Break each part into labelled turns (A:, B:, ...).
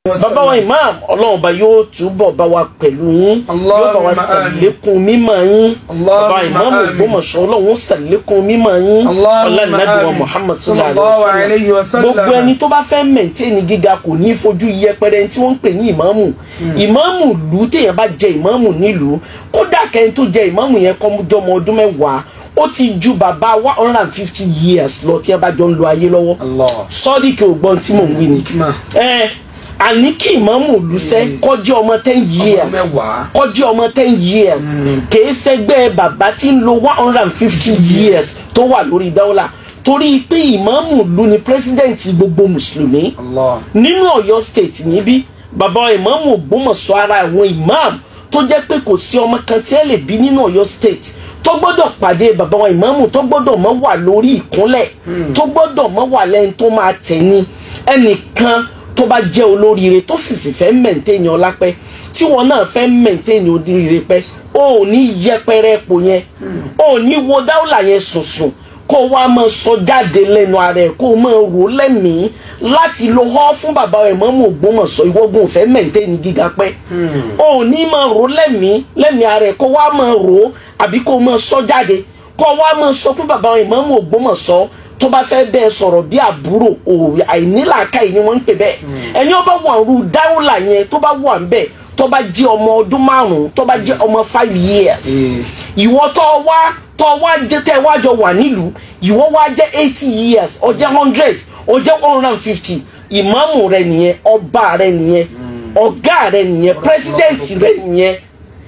A: bàbá wa imam ọlọ́run bá yóò túbọ̀ bá wa pẹ̀lú yín yóò bá wa
B: Allahumma
A: ṣàlékún mímọ́ yín
B: Allahumma
A: bàbá imam
B: amin.
A: Ògbómọ̀ṣọ́ ọlọ́run ṣàlékún mímọ́ yín
B: Allahumma
A: ọlọ́nàdùn wa
B: amin.
A: muhammad
B: Sallallahu
A: sallallahu
B: alayhi
A: alayhi
B: wa
A: wa
B: sallam.
A: sallam gbogbo ẹni tó bá fẹ́ mẹ̀ntẹ́ẹ̀nì gíga kò ní fojú yẹpẹrẹ tí wọ́n ń pè ní ìmáàmù ìmáàmù lù téèyàn bá jẹ ìmáàmù nílùú kódà kẹ́ni tó jẹ ìmáàmù yẹn kọ́ jọmọ ọdún mẹ́wàá ó ti ju bàbá one hundred and fifty years lọ tí ẹ bá jọ ń lo ayé lọ́wọ́
B: Allah.
A: sọ́ọ́dì kí o gbọ́n tí mò ń wí ni
B: Ma.
A: ẹ àní kí ìmáàmù lùsẹ́ kọjá ọmọ ten years
B: mẹ́wàá.
A: kọjá ọmọ ten years kìí ṣẹgbẹ́ bàbá tí ń lo one hundred and fifty years tó wà lórí dáwọ́là torí pé ìmáàmù lu ni president gbogbo mùsùlùmí
B: Allah.
A: nínú Ọ̀yọ́ state níbí bàbá ìmáàmù Ògbómọ̀ṣọ́ ara àwọn ìmáàmù tó jẹ́ pé kò sí ọmọ kan tí ẹ lè bí nínú Ọ̀yọ́ state tó gbọ́dọ̀ pàdé bàbá wa ìmáàmù tó gbọ́dọ̀ mọ́ wà lórí ìkúnlẹ̀ tó gbọ́dọ̀ mọ́ wà lẹ́yìn tó máa tẹ̀ ní ẹnìkan tó bá jẹ́ olóríire tó sì sì fẹ́ mẹ̀ntẹ́yìn ọlápẹ́ tí wọn náà fẹ́ mẹ̀ntẹ́yìn oríire pẹ́ o ò ní yẹpẹrẹ epo yẹn o ò ní wo dáwùlà yẹn sùnsùn kó o wá máa sọ jáde lẹ́nu ara ẹ̀ kó o máa rò ó lẹ́mìí láti lo họ́ fún bàbá rẹ̀ mọ́mú Ògbómọ̀ṣọ́ ìwọ́gun ò fẹ́ mẹ̀ntẹ́yìn gíga pẹ́ o ò ní máa rò ó lẹ́mìí lẹ́mìí ara ẹ̀ kó o wá máa rò ó àbí kó o máa sọ jáde kó o wá máa sọ fún bàbá rẹ̀ mọ́mú Ògbómọ̀ṣọ́ tó bá fẹ́ bẹ́ẹ̀ sọ̀rọ̀ bí àbúrò òòrè àìnílàákàyè ni wọ́n ń pè bẹ́ẹ̀ ẹni ó bá wà rú dáwọ́là yẹn tó bá wà ń bẹ̀ tó bá jẹ́ ọmọ ọdún márùn-ún tó bá jẹ́ ọmọ five years ìwọ tó wá tó wá jẹ́ tẹ́ wá jọ wà nílùú ìwọ wá jẹ́ eighty years ó jẹ́ hundred ó jẹ́ one hundred and fifty ìmáàmù rẹ nìyẹn ọba rẹ nìyẹn ọ̀gá rẹ nìyẹn pírẹsidẹ́ǹtì rẹ nìyẹn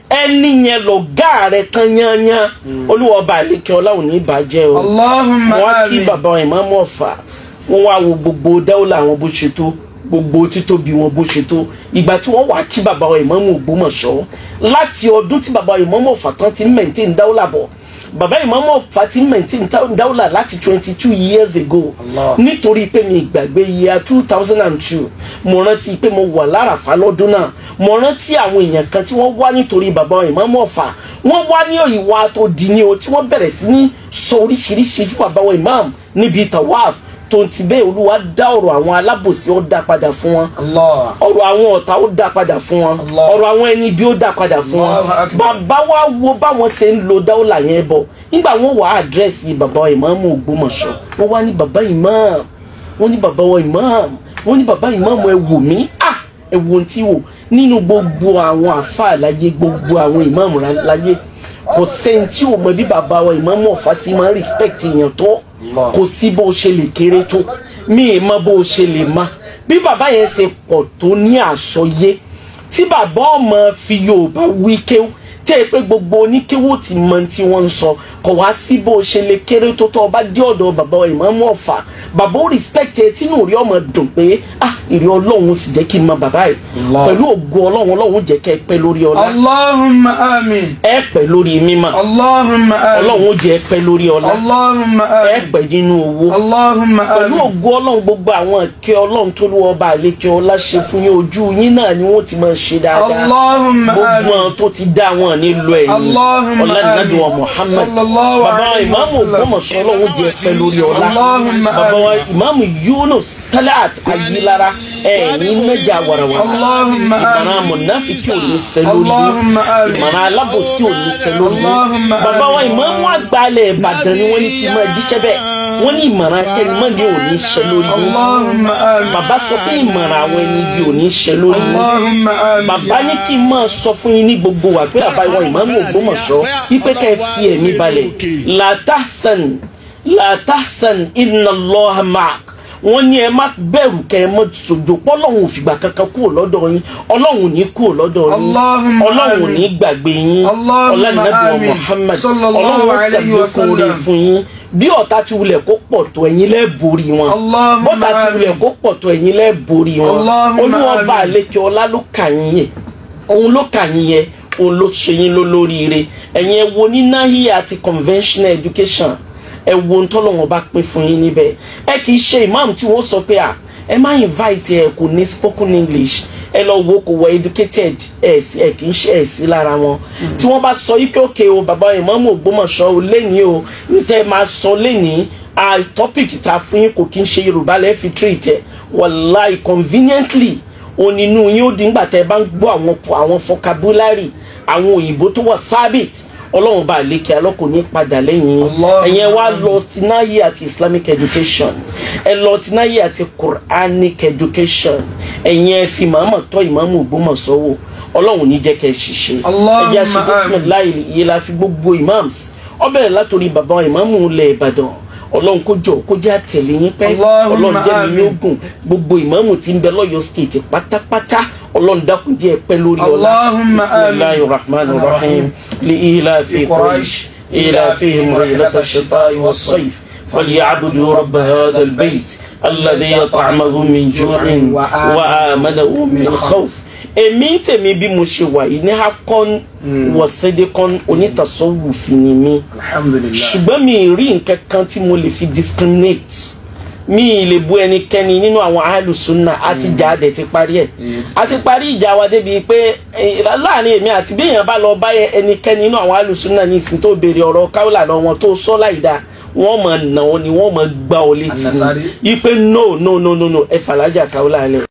A: ẹni yẹn lọ̀gá rẹ tán yányán olúwa ọba àlekè ọlá ò ní bàjẹ́ o
B: Allahumma
A: wọ́n á kí
B: amin.
A: bàbá ìmáàmù ọ̀fà wọ́n wá wo gbogbo dáwọ́lá àwọn bó ṣe tó gbogbo títóbi wọn bó ṣe tó ìgbà tí wọ́n wá kí bàbá ìmáàmù Ògbómọ̀ṣọ́ láti ọdún tí bàbá ìmáàmù ọ̀fà tán ti ń maintain dáwọ́lá bọ̀ bàbá ìmáàmù ọ̀fà ti ń maintain dáwọ́lá láti twenty two years ago
B: Allah.
A: nítorí pé mi ìgbàgbé year two thousand and two mo rántí pé mo wà láràfà lọ́dún náà mo rántí àwọn èèyàn kan tí wọ́n wá nítorí bàbá ìmáàmù ọ̀fà wọ́n wá ní ìwà tó di ní o tí wọ́n bẹ̀rẹ̀ sí ní sọ oríṣiríṣi fún bàbá wa ìmáàmù níbi tawaf tó ti bẹ́ẹ̀ olúwa dá ọ̀rọ̀ àwọn alábòsí ó dá padà fún wọn
B: Allah.
A: ọ̀rọ̀ àwọn ọ̀tá ó dá padà fún wọn
B: Allah.
A: ọ̀rọ̀ àwọn ẹni bí ó dá padà fún wọn
B: Allahu Akbar.
A: bàbá wa wo báwọn ṣe ń lo dáwọ́là yẹn bọ̀ nígbà wọn wà á àdírẹ́sì bàbá ìmáàmù Ògbómọ̀ṣọ́ wọ́n wá ní bàbá ìmáàmù wọ́n ní bàbá wa ìmáàmù wọ́n ní bàbá ìmáàmù ẹ wò mí à ẹ wo ohun tí wò nínú gbogbo àwọn àfáà láyé gbogbo àwọn ìmáàmù láyé kò sẹ́ni tí ò mọ bí bàbá wa ìmáàmù Ọ̀fà sí máa ń respect èèyàn tó
B: Allah.
A: kò sí bó ṣe lè kéré tó mi ì mọ bó ṣe lè má bí bàbá yẹn ṣe pọ̀ tó ní àsọyé tí bàbá ọmọ fi Yorùbá wí kéwú tí ẹ pé gbogbo oníkéwú ti mọ tí wọ́n ń sọ kò wá sí bó ṣe lè kéré tó tọ́ ọba dé ọ̀dọ̀ bàbá Ìmáàmù Ọ̀fà bàbá ó respect ẹ tínú rí ọmọ dùn pé ah ìrí Ọlọ́run sì jẹ́ kí n mọ bàbá yìí
B: Allah.
A: pẹ̀lú ògo Ọlọ́run Ọlọ́run jẹ́ kẹ́ ẹ pẹ́ lórí ọlá
B: Allahumma amin.
A: ẹ pẹ́ lórí mímọ́
B: Allahumma amin.
A: Ọlọ́run ó jẹ́ ẹ pẹ́ lórí ọlá
B: Allahumma
A: ẹ
B: amin.
A: pẹ́ nínú owó
B: Allahumma
A: pẹ̀lú
B: amin.
A: ògo ọlọ́run gbogbo àwọn ìkẹ́ ọlọ́run tó lù ọba àlékè ọlá ṣe fún yín ojú yín náà ni wọ́n ti máa ṣe dáadáa
B: Allahumma
A: gbogbo
B: amin.
A: àwọn tó ti dá wọn nílò ẹ̀yìn
B: Allahumma
A: ọ̀làdínàdùn wa
B: amin.
A: Muhammad
B: Sallallahu
A: bàbá
B: alayhi wa
A: ìmáàmù
B: sallam.
A: Ògbómọ̀ṣọ́ ọlọ́run jẹ́ pẹ́ lórí ọlá
B: Allahumma
A: bàbá wa
B: amin.
A: ìmáàmù Yunus Talat Ayilara ẹ̀yìn mẹ́jà wàràwàrà
B: Allahumma
A: ìmọ̀ràn
B: amin.
A: mọ̀nàfíkì ò ní ṣẹ lórí
B: Allahumma
A: yín
B: amin.
A: ìmọ̀ràn alábòsí ò ní ṣẹ lórí yín
B: Allahumma
A: bàbá wa
B: amin.
A: ìmáàmù àgbàlẹ̀ Ìbàdàn ni wọ́n ní kí n máa jíṣẹ́ bẹ́ẹ̀ wọ́n ní ìmọ̀ràn akẹ́nimọ́ ni ò ní ṣẹ lórí yín
B: Allahumma amin.
A: bàbá sọ pé ìmọ̀ràn àwọn ẹni ibi ò ní ṣẹ lórí yín
B: Allahumma amin.
A: bàbá ní kí n máa sọ fún yín ní gbogbo wa pé bàbá ìwọ ìmáàmù Ògbómọ̀ṣọ́ wípé ká ẹ fi ẹ̀mí balẹ̀ la tahsan la tahsan inna Allaha ma'ak wọ́n ní ẹ má bẹ̀rù kẹ́ ẹ mọ́ sojo pọ́lọ́hún ò fìgbà kankan kúrò lọ́dọ̀ yín ọlọ́hun ò ní kúrò lọ́dọ̀ yín
B: Allahumma
A: ọlọ́hun ò
B: amin.
A: ní gbàgbé yín
B: Allahumma
A: ọlọ́nàbíwọ̀
B: amin.
A: Muhammad
B: Sallallahu
A: ọlọ́hun ó
B: alayhi wa
A: ṣàlékún oore
B: sallam.
A: fún yín bí ọ̀tá ti wulẹ̀ kó pọ̀ tó ẹ̀yin lẹ́ẹ̀ borí wọn
B: Allahumma
A: bọ́tà ti wulẹ̀
B: amin.
A: kó pọ̀ tó ẹ̀yin lẹ́ẹ̀ borí wọn
B: Allahumma
A: olúwa bá
B: amin.
A: àlekè ọlá ló kà yín yẹn òun ló kà yín yẹn òun ló ṣe yín lólóríire ẹ̀yin ẹ wo ní náhíyà àti conventional education ẹ wo ntọ́lọ́wọ́n bá pín fún yín níbẹ̀ ẹ kì í ṣe imam tí wọ́n sọ pé à ẹ má invite ẹ kò ní spoken english ẹ lọ wo kò wọ educated ẹ sí ẹ kì í ṣe ẹ sí lára wọn tí wọ́n bá sọ yí pé òkè o bàbá ìmáàmù Ògbómọ̀ṣọ́ o lẹ́ni o ntẹ́ máa sọ lẹ́ni a topic ta fún yín kò kí ń ṣe Yorùbá lẹ́ẹ̀ fi treat ẹ wàláì conveniently onínú yín ó di ńgbà tẹ́ ẹ bá ń gbọ́ àwọn àwọn vocabulary àwọn òyìnbó tó wà fábit ọlọ́run bá lékè alọ́kò ní padà lẹ́yìn
B: Allah.
A: ẹ̀yẹn wá lọ sí náyé àti islamic education ẹ lọ sí náyé àti quranic education ẹ̀yẹn ẹ fi màmá tọ́ ìmáàmù Ògbómọ̀ṣọ́ wò ọlọ́run ní jẹ́ kẹ́ ẹ ṣiṣẹ́
B: Allahumma
A: ẹ̀yà ṣe
B: amin.
A: bisimilayi yìí la fi gbogbo imams ó bẹ̀rẹ̀ látòrí bàbá ìmáàmù ilẹ̀ Ìbàdàn ọlọ́run kó jọ kó jẹ́ àtẹ̀lé yín pẹ́
B: Allahumma
A: ọlọ́run jẹ́ mi
B: amin.
A: yóò gùn gbogbo ìmáàmù tí ń bẹ lọ́yọ̀ state pátápátá ọlọ́run dákun jẹ́ ẹ pẹ́ lórí ọlá
B: Allahumma amin.
A: bisimilayi rahman rahim li ila fi quraish ila fihim rihlata shita'i was-sayf falyabudu rabba hadha al-bayt alladhi at'amahum min ju'in wa amanahum min khawf èmi tèmi bí mo ṣe wà yìí ní hakon wọ̀sẹ́dẹ́kọ́n onítàsọ́wùfin ni mí
B: alhamdulillah
A: ṣùgbọ́n mi ì rí nǹkan kan tí mo lè fi discriminate mi ì lè bu ẹnikẹ́ni nínú àwọn alùsùnà àti ìjà adẹ̀ ti parí ẹ̀ a ti parí ìjà wa débi pé eh, láàrin èmi àti bí èèyàn bá lọ bá ẹnikẹ́ni nínú àwọn alùsùnà ní ìsìn tó béèrè ọ̀rọ̀ káwọ́là lọ wọn tó sọ láìda wọ́n mọ̀ nà wọn ni wọ́n mọ̀ gbá ọ létí
B: Anasari.
A: ni ipe no no no no no ẹ fàlájà káwọ́là lẹ̀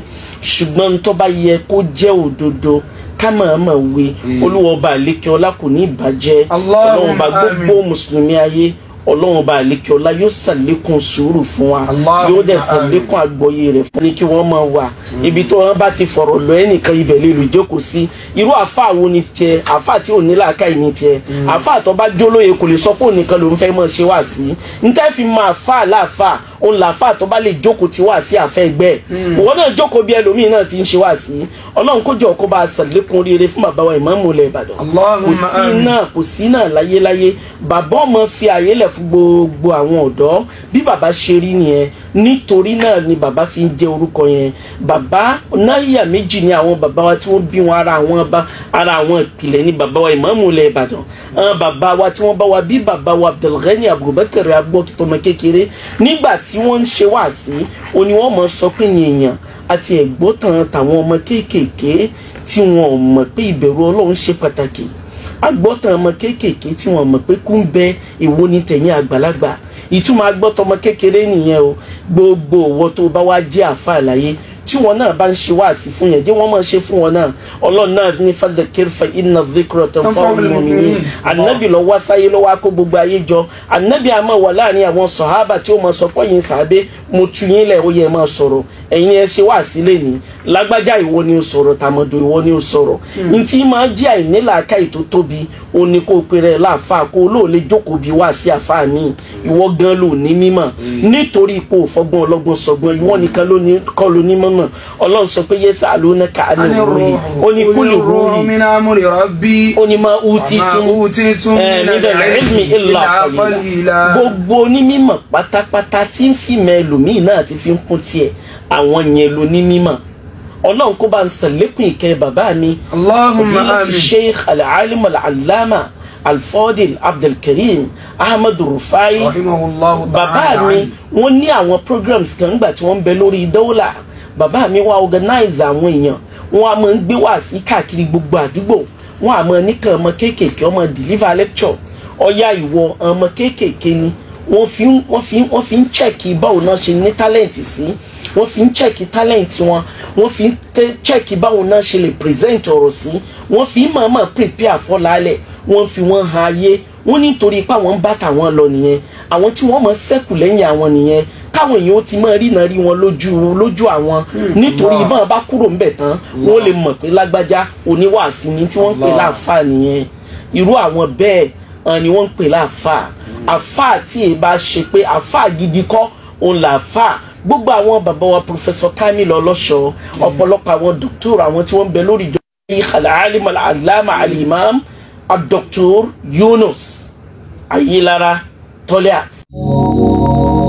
A: ṣùgbọ́n tó bá yẹ kó jẹ́ òdodo ká máa máa wé olúwa ọba àlékè ọlá kò ní ìbàjẹ́
B: Allahumma
A: ọlọ́run bá gbogbo mùsùlùmí ayé ọlọ́run bá àlékè ọlá yóò ṣàlékún sùúrù fún wa
B: Allahumma
A: yóò dẹ̀
B: amin.
A: ṣàlékún àgbọ́yé rẹ̀ fún ni kí wọ́n máa wà ibi tó wọn bá ti fọ̀rọ̀ lọ ẹnìkan ibẹ̀ lè lù jókòó sí irú àáfàá wo ni tiẹ̀ àáfàá tí ò ní làákàyè ní tiẹ̀ àáfàá tó bá jólóye kò lè sọ pé ònìkan ló ń fẹ́ mọ̀ ṣe wá sí ntẹ́ fi máa fà láàfàá òun làáfàá tó bá lè jókòó ti wá sí àfẹ́ ẹgbẹ́ ẹ̀ òwò náà jókòó bí ẹlòmíín náà ti ń ṣe wá sí ọlọ́run kó jọ kó bá a ṣàlékún oríire fún bàbá wa ìmáàmù ilẹ̀ ìbàdàn kò
B: Allahumma
A: sí
B: amin.
A: náà kò sí náà láyéláyé bàbá ọmọ fi àyè lẹ̀ fún gbogbo àwọn ọ̀dọ́ bí bàbá ṣe rí nìyẹn nítorí náà ni bàbá fi ń jẹ́ orúkọ yẹn bàbá náírà méjì ni àwọn bàbá wa tí wọ́n bí wọn ara àwọn bá ara àwọn ìpìlẹ̀ ni bàbá wa ìmáàmù ilẹ̀ ìbàdàn àwọn bàbá wa tí wọ́n bá wa bí bàbá wa abdulghani abubakar agbọ́kítọ́mọ kékeré nígbà tí wọ́n ń ṣe wáàsí òní wọ́n mọ̀ sọ pé yìnyín àti ẹ̀gbọ́tàn tàwọn ọmọ kéékèèké tí wọn ò mọ̀ pé ìbẹ̀rù ọlọ́run ṣe pàtàkì agbọ́tàn ọmọ kéékèèké tí wọ́n mọ̀ pé kú ń bẹ èwo ní tẹ̀yìn àgbàlagbà ìtumọ̀ agbọ́tàn ọmọ kékeré nìyẹn o gbogbo òwò tó bá wá jẹ́ àfa àlàyé tí wọn náà bá ń ṣe wáàsí fún yẹn jẹ́ wọ́n máa ṣe fún wọn náà ọlọ́run náà ní fadhakir fa inna dhikra tanfa'ul mu'minin anabi lọ wá sáyé lọ́wọ́ akó gbogbo ayé jọ anabi àmọ́ wà láàrin àwọn sọ̀hábà tí ó máa sọ pé yín sàbẹ́ mo tu yín lẹ̀ ó yẹ máa sọ̀rọ̀ ẹ̀yin ẹ ṣe wáàsí lẹ́ni lágbájá ìwọ ni ó sọ̀rọ̀ tàmọ̀dò ìwọ ni ó sọ̀rọ̀ ntí máa jẹ́ àìnílàákàyè tó tóbi ó ní kó o pèrè láàfáà kó o lóò lè jókòó bí wáàsí àfáà mi ìwọ gan ló ní mímọ̀ nítorí ipò òfọgbọ́n ọlọ́gbọ́n sọgbọ́n ìwọ nìkan ló ní kọ́ ló ní mọ̀mọ̀ ọlọ́run sọ pé yẹ́sà alónaka
B: Ani
A: anìrúhi ó ní kúlì rúhi
B: min amri rabbi
A: ó ní máa hu títí
B: ma utitum
A: ẹ
B: min
A: níbẹ̀ ilmi illa qalila
B: qalila
A: gbogbo onímọ̀ pátápátá tí ń fi mẹ́ ẹlòmíì náà ti fi ń kún tiẹ̀ àwọn yẹn ló ní mímọ̀ ọlọ́run kó bá ń sàlékún ìkẹ́ bàbá mi
B: Allahumma
A: fadilati
B: amin
A: sheikh al-alim al-allama al-fadil abdulkareem ahmed rufai
B: rahimahullahu
A: bàbá
B: ta'ala
A: mi wọ́n ní àwọn programs kan nígbà tí wọ́n ń bẹ lórí dọ́là bàbá mi wá organize àwọn èèyàn wọ́n á máa ń gbé wá sí káàkiri gbogbo àdúgbò wọ́n á máa nìkan ọmọ kéékèèké ọmọ deliver lecture ọ̀yá ìwọ ọmọ kéékèèké ni wọ́n fi ń wọ́n fi ń wọ́n fi ń chẹ́ẹ̀kì báwo náà ṣe ní talent sí wọ́n fi ń chẹ́ẹ̀kì talent wọn wọ́n fi ń tẹ́ chẹ́ẹ̀kì báwo náà ṣe lè present ọ̀rọ̀ sí wọ́n fi ń mọ̀ọ́mọ̀ prepare fọ́lálẹ̀ wọ́n fi wọ́n han ayé wọ́n nítorí pé àwọn ń bá tàwọn lọ nìyẹn àwọn tí wọ́n mọ̀ sẹ́kù lẹ́yìn àwọn nìyẹn káwọn èèyàn ó ti máa rí náà rí wọn lójú lójú àwọn nítorí bọ́n bá kúrò ńbẹ̀ tán wọ́n lè mọ̀ pé lágbájá oníwàásí ni tí wọ́n ń pè
B: Allah.
A: láàfáà nìyẹn irú àwọn bẹ́ẹ̀ hàn ni wọ́n ń pè láàfáà àfáà tí èyí bá ṣe pé àfáà gidi kọ́ òun làáfáà gbogbo àwọn bàbá wa professor kamil ọlọ́ṣọ́ ọ̀pọ̀lọpọ̀ àwọn dókítà àwọn tí wọ́n ń bẹ lórí ìjọba al-alim al-allama al-imam al-doctor yunus ayélára toliat.